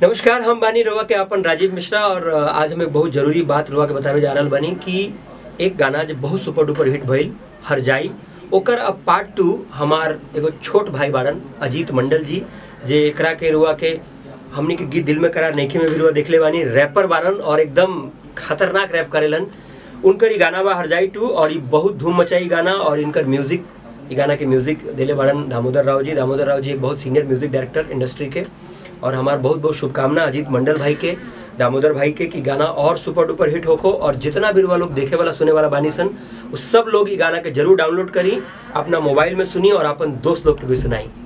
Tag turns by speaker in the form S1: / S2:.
S1: नमस्कार हम बानी रुआ के अपन राजीव मिश्रा और अ, आज हमें बहुत जरूरी बात रुआ के बतावे जा रहल बानी कि एक गाना जो बहुत सुपर डुपर हिट भइल हर जाई ओकर अब पार्ट टू हमार एगो छोट भाई बाड़न अजीत मंडल जी जे एकरा के रुआ के हमनी के गीत दिल में करार नइखे में भी रुआ देखले बानी रैपर बाड़न और एकदम खतरनाक रैप करेलन उनकर ई गाना बा हर जाई टू और ई बहुत धूम मचाई गाना और इनकर म्यूजिक ई गाना के म्यूजिक दिले बाड़न दामोदर राव जी दामोदर राव जी एक बहुत सीनियर म्यूजिक डायरेक्टर इंडस्ट्री के और हमार बहुत बहुत शुभकामना अजीत मंडल भाई के दामोदर भाई के कि गाना और सुपर डुपर हिट होको और जितना भी रुआ लोग देखे वाला सुने वाला बानी सन उस सब लोग ई गाना के जरूर डाउनलोड करी अपना मोबाइल में सुनी और अपन दोस्त लोग के भी सुनाई